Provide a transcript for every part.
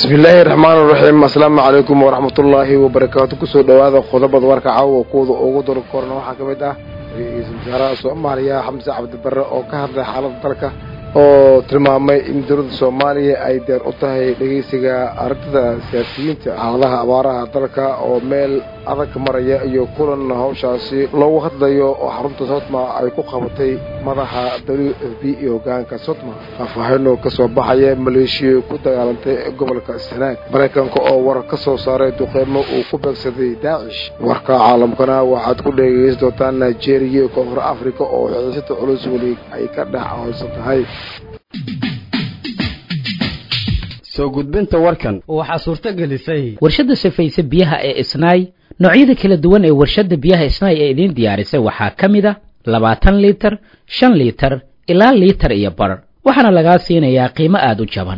bismillaahi raxmaan raxiim asalaamu calaykum waraxmatullaahi wabarakaatu kusoo dhowaada qodobada warka caawa kuwada ugu dor korna waxaa ka mid ah ra-iisul wasaaraha soomaaliya xamse cabdibare oo ka hadlay xaaladda dalka oo tilmaamay in dowladda soomaaliya ay deer u tahay dhegeysiga aragtida siyaasiyiinta xaaladaha abaaraha dalka oo meel adag maraya iyo kulan hawshaasi loogu hadlayo oo xarunta sotma ay ku qabatay madaxa w f b iyo hogaanka sotma faahfaahinoo ka soo baxaya maleeshiya ku dagaalantay gobolka sanaag maraykanka oo warar ka soo saaray duqeymo uu ku beegsaday daacish warka caalamkana waxaad ku dhegeysan doontaan nigeria iyo koonfur africa oo xiisada culus weli ay ka dhex hoysan tahay soo gudbinta warkan waxaa suurto gelisay warshadda safayse biyaha ee isnaay noocyada kala duwan ee warshadda biyaha isnaay ee idiin diyaarisay waxaa ka mid a labaatan liitar shan liitar ilaa liitar iyo bar waxaana lagaa siinayaa qiimo aada u jaban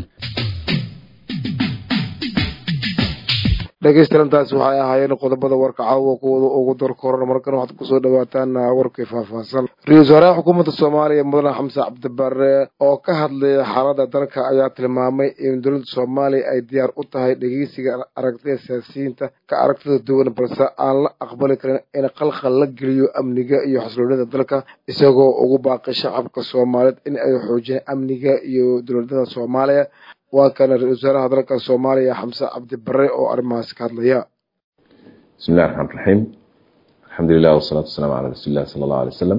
dhegeystayaantaasi waxay ahaayeen qodobada warka caawa kuwada ugu dorkoran markana waxaad kusoo dhawaataan warkii faahfaahsan ra-iisul wasaaraha xukuumadda soomaaliya mudane xamse cabdibare oo ka hadlaya xaaladda dalka ayaa tilmaamay in dowladda soomaaliya ay diyaar u tahay dhegeysiga aragtida siyaasiyiinta ka aragtida duwan balse aan la aqbali karin in qalqal la geliyo amniga iyo xasloonida dalka isagoo ugu baaqay shacabka soomaaliyeed in ay xoojiyaan amniga iyo dowladnimada soomaaliya waa kana ra-isul wasaaraha dalka soomaaliya xamse cabdibare oo arrimahaasi ka hadlaya bismi illahi raxmaan raxiim alxamdulilah wasalaatu wasalaamu calaa rasuuli illahi sala allahu alay wasalam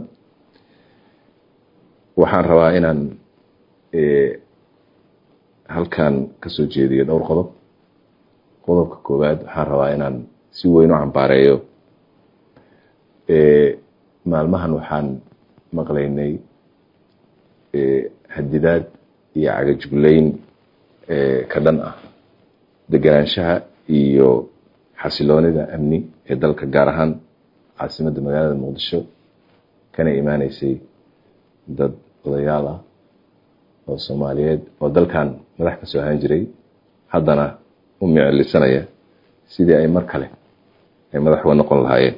waxaan rabaa inaan halkan kasoo jeediyo dhowr qodob qodobka koowaad waxaan rabaa inaan si weyn u cambaareeyo maalmahan waxaan maqlaynay hadidaad iyo cagajugleyn ka dhan ah deganaanshaha iyo xasiloonida amni ee dalka gaar ahaan caasimadda magaalada muqdisho kana imaaneysay dad odayaal ah oo soomaaliyeed oo dalkan madax ka soo ahaan jiray haddana u micilisanaya sidii ay mar kale ay madax uga noqon lahaayeen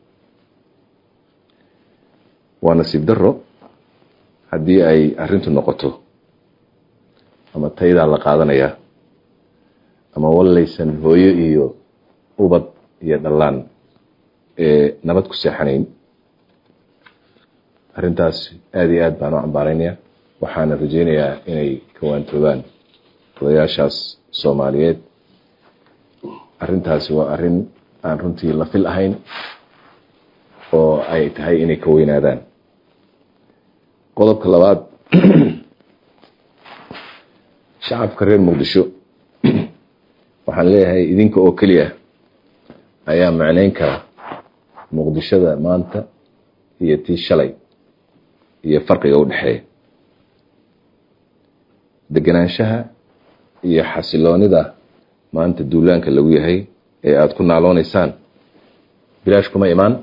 waa nasiib daro haddii ay arrintu noqoto ama taydaa la qaadanayaa ama wallaysan hooyo iyo ubad iyo dhallaan ee nabad ku seexanayn arrintaas aada iyo aad baan u cambaaraynaya waxaana rajeynayaa inay kawaantoobaan odayaashaas soomaaliyeed arrintaasi waa arrin aan runtii la fil ahayn oo ay tahay inay ka weynaadaan qodobka labaad shacabka reer muqdisho waxaan leeyahay idinka oo keliya ayaa macnayn kara muqdishada maanta iyo tii shalay iyo farqiga u dhexeeya deganaanshaha iyo xasiloonida maanta duulaanka lagu yahay ee aada ku naalooneysaan bilaash kuma imaan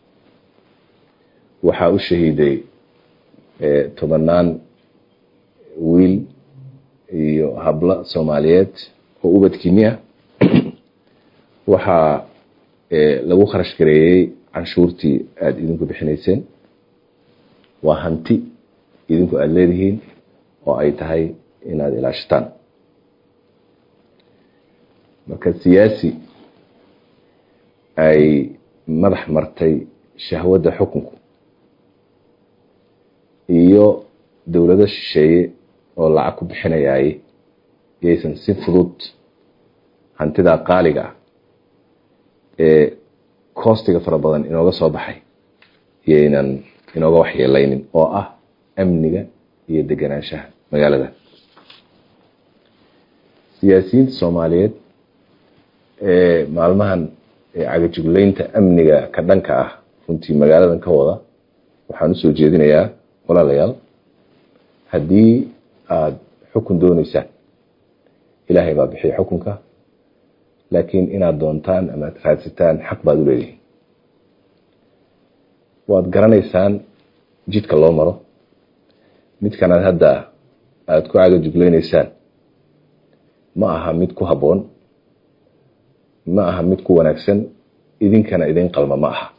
waxaa u shahiiday tobanaan wiil iyo hablo soomaaliyeed oo ubadkiini ah waxaa lagu kharash gareeyey canshuurtii aada idinku bixinayseen waa hanti idinku aada leedihiin oo ay tahay inaad ilaashataan marka siyaasi ay madax martay shahwadda xukunku iyo dowlado shisheeye oo lacag ku bixinayaay yaysan si fudud hantidaa qaaliga ah ee koostiga fara badan inooga soo baxay yaynan inooga waxyeelaynin oo ah amniga iyo deganaanshaha magaalada siyaasiyiinta soomaaliyeed ee maalmahan cagajugleynta amniga ka dhanka ah runtii magaaladan ka wada waxaan usoo jeedinayaa walaalayaal haddii aada xukun dooneysaan ilaahay baa bixiya xukunka laakiin inaad doontaan ama ad raadsataan xaq baad u leedihiin waad garanaysaan jidka loo maro midkanaad hadda aada ku cagajuglaynaysaan ma aha mid ku habboon ma aha mid ku wanaagsan idinkana idin qalma ma aha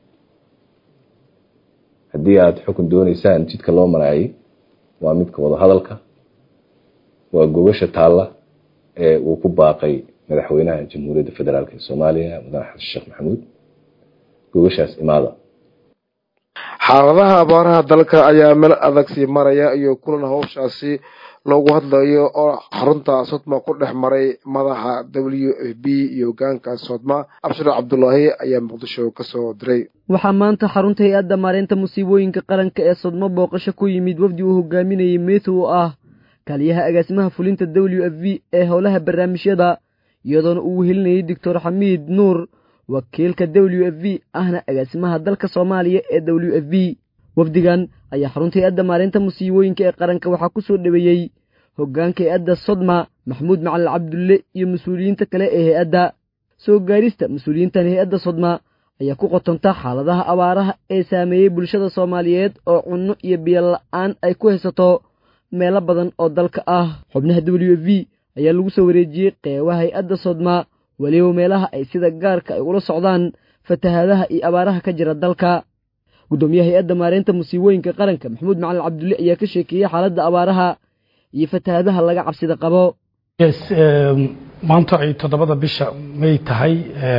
haddii aada xukun dooneysaan jidka loo maraayay waa midka wada hadalka waa gogasha taalla ee uu ku baaqay madaxweynaha jamhuuriyadda federaalk ee soomaaliya mudane xasan sheekh maxamuud gogashaas imaada xaaladaha abaaraha dalka ayaa meel adag sii maraya iyo kulan howshaasi loogu hadlayo oo xarunta sodma ku dhex maray madaxa w f b iyo hogaanka sodma abshir cabdulaahi ayaa muqdisho kasoo diray waxaa maanta xarunta hay-adda maareynta musiibooyinka qaranka ee sodmo booqasho ku yimid wafdi uu hogaaminayay meeto oo ah kaaliyaha agaasimaha fulinta w f b ee howlaha barnaamijyada iyadoona uu wehelinayay doctor xamiid nuur wakiilka w f b ahna agaasimaha dalka soomaaliya ee w f b wafdigan ayaa xarunta hay-adda maareynta musiibooyinka ee qaranka waxaa ku soo dhoweeyey hoggaanka hay-adda sodma maxamuud macalin cabdulle iyo mas-uuliyiinta kale ee hay-adda soo gaarista mas-uuliyiintan hay-adda sodma ayaa ku qotonta xaaladaha abaaraha ee saameeyey bulshada soomaaliyeed oo cunno iyo biyo la'aan ay ku haysato meelo badan oo dalka ah xubnaha w f b ayaa lagu soo wareejiyey qeybaha hay-adda sodma weliba meelaha ay sida gaarka ay ula socdaan fatahaadaha iyo abaaraha ka jira dalka guddoomiyaha hay-adda maareynta musiibooyinka qaranka maxamuud macalin cabdulle ayaa ka sheekeeyey xaaladda abaaraha iyo fatahaadaha laga cabsida qabo yes maanta ay toddobada bisha may tahay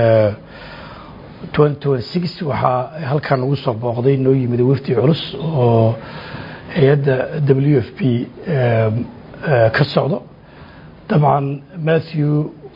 waxaa halkan ugu soo booqday noo yimid wafdi culus oo hay-adda w f b ka socdo dabcan matthew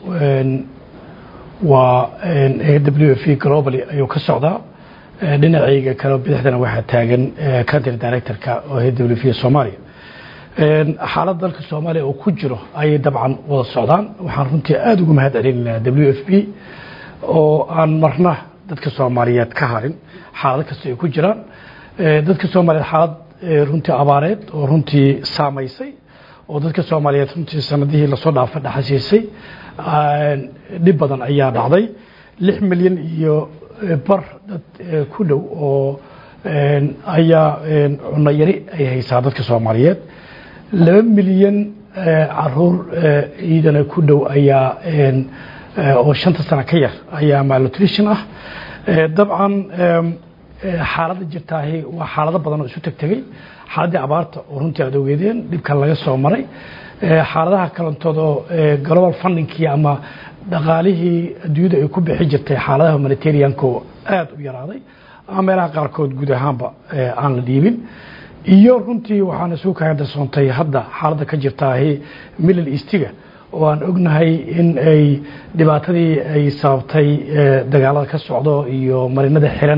waa w f b globally ayuu ka socdaa dhinacayga kale bidixdana waxaa taagan country directorka oo w f soomaaliya xaalad dalka soomaaliya oo ku jiro ayay dabcan wada socdaan waxaan runtii aada ugu mahad celinaynaa w f b oo aan marna dadka soomaaliyeed ka harin xaalado kasta ay ku jiraan dadka soomaaliyeed xaalad runtii abaareed oo runtii saamaysay oo dadka soomaaliyeed runtii sanadihii lasoo dhaafa dhaxasiisay dhib badan ayaa dhacday lix milyan iyo bar dad ku dhow oo ayaa cunno yari ay haysaa dadka soomaaliyeed laba milyan caruur ciidana ku dhow ayaa oo shanta sano ka yar ayaa malnutrition ah dabcan xaaladda jirtaahi waa xaalado badan oo isu tegtegey xaaladdii abaarta oo runtii aad ogeedeen dhibkan laga soo maray xaaladaha kalantood oo global fundingkii ama dhaqaalihii adduunyada ay ku bixi jirtay xaaladaha humanitarianko aada u yaraaday ama meelaha qaarkood guud ahaanba aan la dhiibin iyo runtii waxaana suu kaga darsoontay hadda xaaladda ka jirtaahi middle eastiga oo aan ognahay in ay dhibaatadii ay sababtay dagaalada ka socdo iyo marinada xiran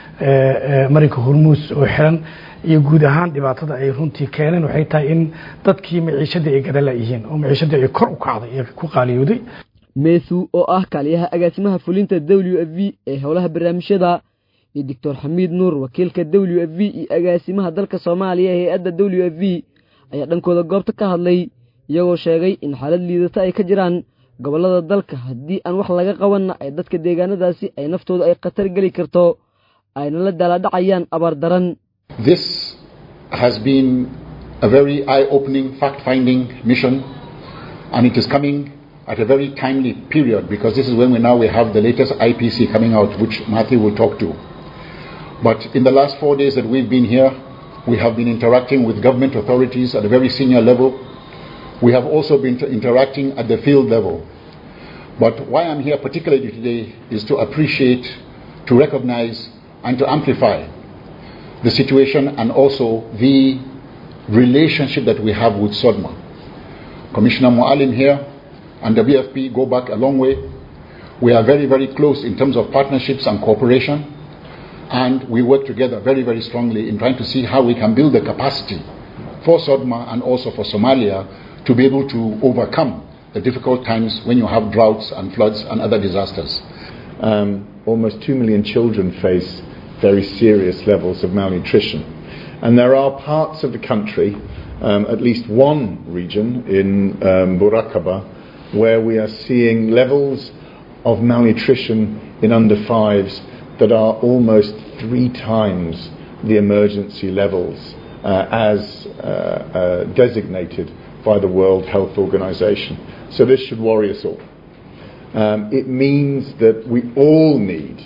marinka hormuus oo xiran iyo guud ahaan dhibaatada ay runtii keeneen waxay tahay in dadkii maciishadii ay gadala yihiin oo maciishadii ay kor u kacday ee ku qaaliyooday meethu oo ah kaaliyaha agaasimaha fulinta w f v ee howlaha barnaamijyada iyo doctor xamiid nuur wakiilka w f v iyo agaasimaha dalka soomaaliya ee hay-adda w f v ayaa dhankooda goobta ka hadlay iyagoo sheegay in xaalad liidata ay ka jiraan gobollada dalka haddii aan wax laga qabanna ay dadka deegaanadaasi ay naftooda ay khatar geli karto ayna la daalaadhacayaan abaar daran This has been a very eye-opening, fact-finding mission, and it is coming at a very timely period because this is when we now we have the latest IPC coming out, which Matthew will talk to. But in the last four days that we've been here, we have been interacting with government authorities at a very senior level. We have also been interacting at the field level. But why I'm here particularly today is to appreciate, to recognize, and to amplify the situation and also the relationship that we have with SODMA. Commissioner Mualim here and the BFP go back a long way. We are very, very close in terms of partnerships and cooperation, and we work together very, very strongly in trying to see how we can build the capacity for SODMA and also for Somalia to be able to overcome the difficult times when you have droughts and floods and other disasters. Um, almost 2 million children face very serious levels of malnutrition. And there are parts of the country, um, at least one region in um, Burakaba, where we are seeing levels of malnutrition in under fives that are almost three times the emergency levels uh, as uh, uh, designated by the World Health Organization. So this should worry us all. Um, it means that we all need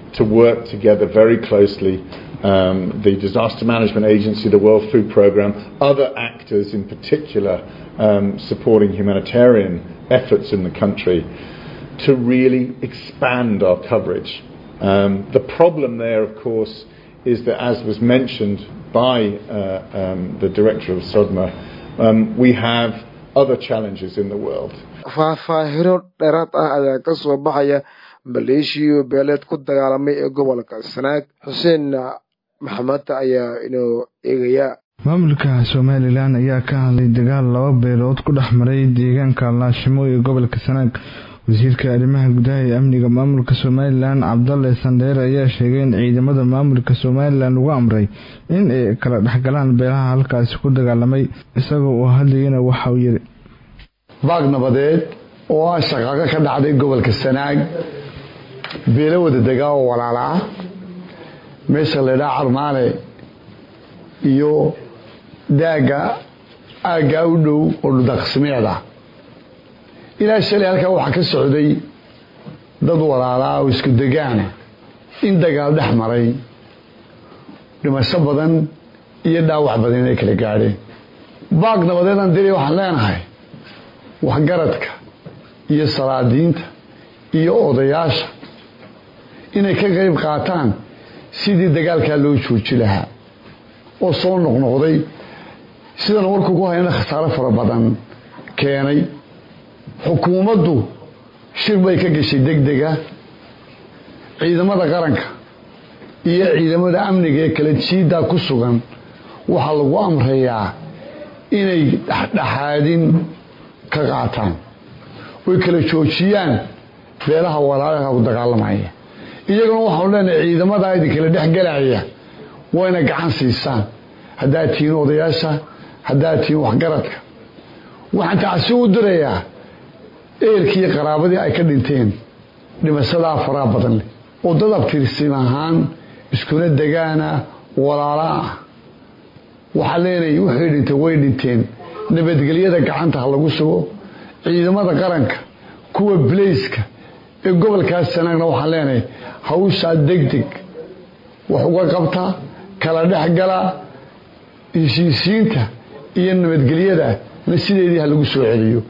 to work together very closely. Um, the Disaster Management Agency, the World Food Programme, other actors in particular um, supporting humanitarian efforts in the country to really expand our coverage. Um, the problem there, of course, is that as was mentioned by uh, um, the director of SODMA, um, we have other challenges in the world. faahfaahino dheeraad ah ayaa ka soo baxaya maleeshiyo beeleed ku dagaalamay ee gobolka sanaag xuseen maxamed ayaa inoo eegaya maamulka somalilan ayaa ka hadlay dagaal laba beelood ku dhex maray deegaanka laashimo ee gobolka sanaag wasiirka arrimaha gudaha ee amniga maamulka somalilan cabdalle sandheer ayaa sheegay in ciidamada maamulka somalilan lagu amray in ay kala dhexgalaan beelaha halkaasi ku dagaalamay isagoo uu hadlayana waxa uu yidhi baag nabadeed oo ah shaqaaqo ka dhacday gobolka sanaag beelo wada degaa oo walaala ah meesha laydhaa carmaale iyo daagga aaggaa u dhow oo dhudaqsmeed ah ilaa shalay halkaa waxaa ka socday dad walaalaa oo isku degaana in dagaal dhex maray dhimasho badan iyo dhaawac badan inay kala gaadheen baag nabadeedaan diri waxaan leenahay waxgaradka iyo salaadiinta iyo odayaasha inay ka qayb qaataan sidii dagaalkaa loo jooji lahaa oo soo noqnoqday sidan warku ku hayna khasaaro fara badan keenay xukuumaddu shir bay ka gashay deg dega ciidamada qaranka iyo ciidamada amniga ee kala jiiddaa ku sugan waxaa lagu amrayaa inay dhexdhexaadin ka qaataan oy kala joojiyaan beelaha walaalaha ku dagaalamaya iyaguna waxaanu leenahay ciidamadaa idinkala dhex galaya wayna gacan siisaan haddaad tihiin odayaasha haddaad tihiin waxgaradka waxaan tacsi u dirayaa eerkii qaraabadii ay ka dhinteen dhimashadaa faraha badan leh oo dad abtirsin ahaan iskuna degaana walaala ah waxaa leenahay waxay dhintay way dhinteen nabadgelyada gacanta ha lagu sugo ciidamada qaranka kuwa bilayska ee gobolkaas sanaagna waxaan leenahay hawshaa deg deg wax uga qabta kala dhexgala heshiisiinta iyo nabadgelyada na sideedii ha lagu soo celiyo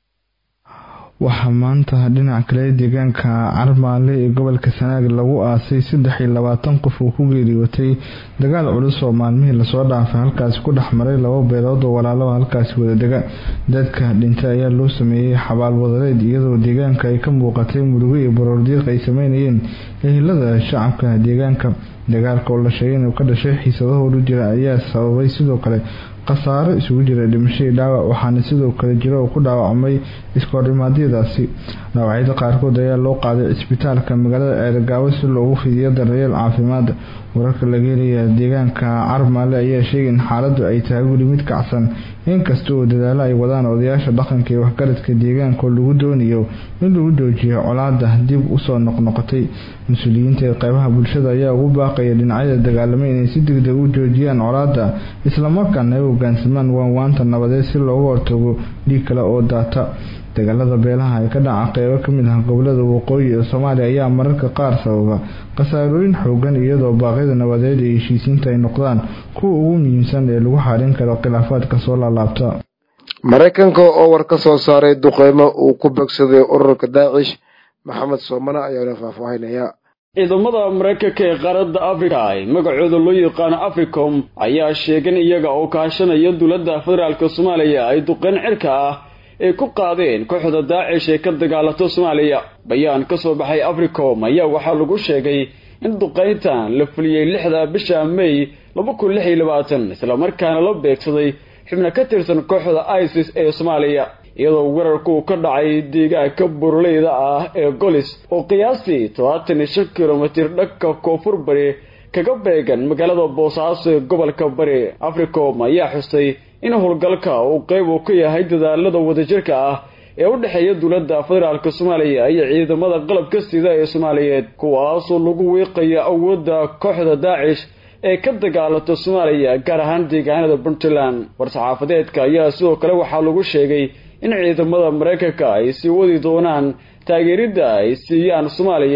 waxaa maanta dhinac kale deegaanka carmaale ee gobolka sanaag lagu aasay saddex iyo labaatan qof uu ku geeriyootay dagaal culus oo maalmihii lasoo dhaafay halkaasi ku dhex maray laba beelood oo walaalo halkaasi wadadega dadka dhintay ayaa loo sameeyey xabaal wadareed iyadoo deegaanka ay ka muuqatay murugo iyo baroordiiq ay sameynayeen ehelada shacabka deegaanka dagaalka oo la sheegay inuu ka dhashay xiisadahoodu jira ayaa sababay sidoo kale khasaaro isugu jira dhimashadii dhaawac waxaana sidoo kale jira oo ku dhaawacmay iskoordhimaadyadaasi dhaawacyada qaarkood ayaa loo qaaday cisbitaalka magaalada ceergaawo si loogu fidiyo daryeel caafimaad wararka laga helaya deegaanka carmaale ayaa sheegay in xaaladdu ay tahay weli mid kacsan inkasta oo dadaalo ay wadaan odayaasha dhaqanka ee waxgaradka deegaanka oo lagu doonayo in lagu joojiyo colaada dib usoo noqnoqotay mas-uuliyiinta ee qeybaha bulshada ayaa ugu baaqaya dhinacyada dagaalamay inay si degdeg u joojiyaan colaada islamarkaana ay hogaansamaan waanwaanta nabadeed si looga hortago dhiig kale oo daata dagaalada beelaha ee ka dhaca qeybo kamid ah gobolada waqooyi ee soomaaliya ayaa mararka qaar sababa khasaarooyin xoogan iyadoo baaqyada nabadeed ee heshiisiinta ay noqdaan kuwa ugu muhiimsan ee lagu xarin karo khilaafaadka soo laalaabta maraykanka oo war ka soo saaray duqeymo uu ku begsaday ururka daacish maxamed soomane ayaana faahfaahinaya ciidamada maraykanka ee qaaradda afrika ee magacooda loo yaqaano africom ayaa sheegan iyaga oo kaashanaya dowladda federaalk soomaaliya ay duqeyn cirka ah ay ku qaadeen kooxda daacish ee ka dagaalato soomaaliya bayaan ka soo baxay africom ayaa waxaa lagu sheegay in duqeyntan la fuliyey lixda bisha may laba kun lix iyo labaatan islamarkaana la beegsaday xubno ka tirsan kooxda isis ee soomaaliya iyadoo weerarku ka dhacay deegaanka burleyda ah ee golis oo qiyaastii todobaatan iyo shan kilomitir dhanka koonfur bari kaga beegan magaalada boosaaso ee gobolka bari africom ayaa xustay in howlgalka uu qeyb uu ka yahay dadaalada wadajirka ah ee u dhexeeya dowladda federaalk soomaaliya iyo ciidamada qalabka sida ee soomaaliyeed kuwaasoo lagu wiiqaya awoodda kooxda daacish ee ka dagaalata soomaaliya gaar ahaan deegaanada puntland war-saxaafadeedka ayaa sidoo kale waxaa lagu sheegay in ciidamada maraykanka ay sii wadi doonaan taageeridda ay siiyaan soomaaliya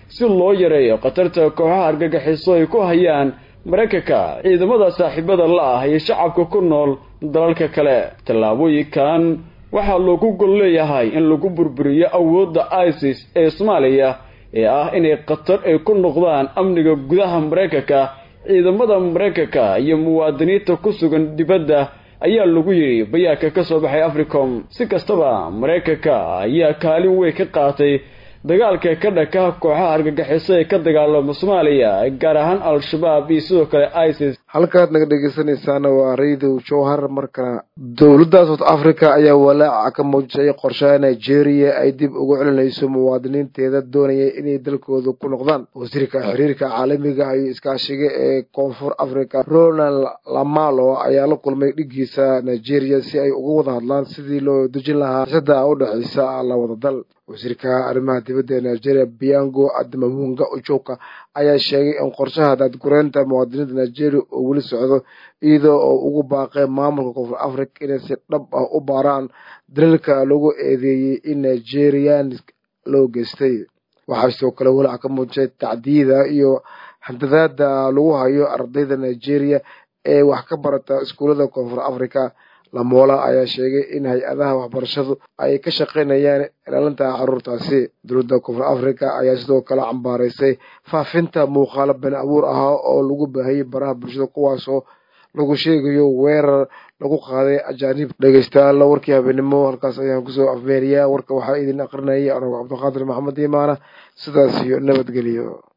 si loo yareeyo khatarta kooxaha argagixiso ay ku hayaan maraykanka ciidamada saaxiibada la ah iyo shacabka ku nool dalalka kale tallaabooyinkan waxaa loogu gol leeyahay in lagu burburiyo awoodda isis ee soomaaliya ee ah inay khatar ay ku noqdaan amniga gudaha maraykanka ciidamada maraykanka iyo muwaadiniinta ku sugan dibadda ayaa lagu yidhi bayaanka ka soo baxay africom si kastaba maraykanka ayaa kaalin weyn ka qaatay dagaalka ka dhaka kooxaha argagixiso ee ka dagaalama soomaaliya gaar ahaan al-shabaab iyo sidoo kale isis halkaad naga dhegeysanaysaana waa raydow jowhar markana dowladda south africa ayaa walaaca ka muujisay qorshaha nigeria ay dib ugu celinayso muwaadiniinteeda doonaya inay dalkooda ku noqdaan wasiirka xiriirka caalamiga iyo iskaashiga ee koonfur africa ronald lamalo ayaa la kulmay dhigiisa nigeria si ay uga wada hadlaan sidii loo dejin lahaa xiisada u dhexeysa labada dal wasiirka arrimaha dibadda ee nigeria biango admamunga ojoka ayaa sheegay in qorshaha daadgureynta muwaadiniinta nigeria uu weli socdo iyadoo oo ugu baaqay maamulka koonfur africa inay si dhab ah u baaraan daliilka lagu eedeeyey in nigerian loo geystay waxaa sidoo kale walaac ka muujisay tacdiyada iyo handadaada lagu hayo ardayda nigeria ee wax ka barata iskuullada koonfur africa lamoola ayaa sheegay in hay-adaha waxbarashadu ay ka shaqaynayaan ilaalinta caruurtaasi dowladda koonfur africa ayaa sidoo kale cambaaraysay faafinta muuqaalo been abuur ahaa oo lagu baahiyey baraha bulshada kuwaasoo lagu sheegayo weerar lagu qaaday ajaanib dhegeystayaal warkii habeenimo halkaas ayaan kusoo afmeeriyaa warka waxaa idin aqrinayay anago cabdiqaadir maxamed imaana sidaas iyo nabadgelyo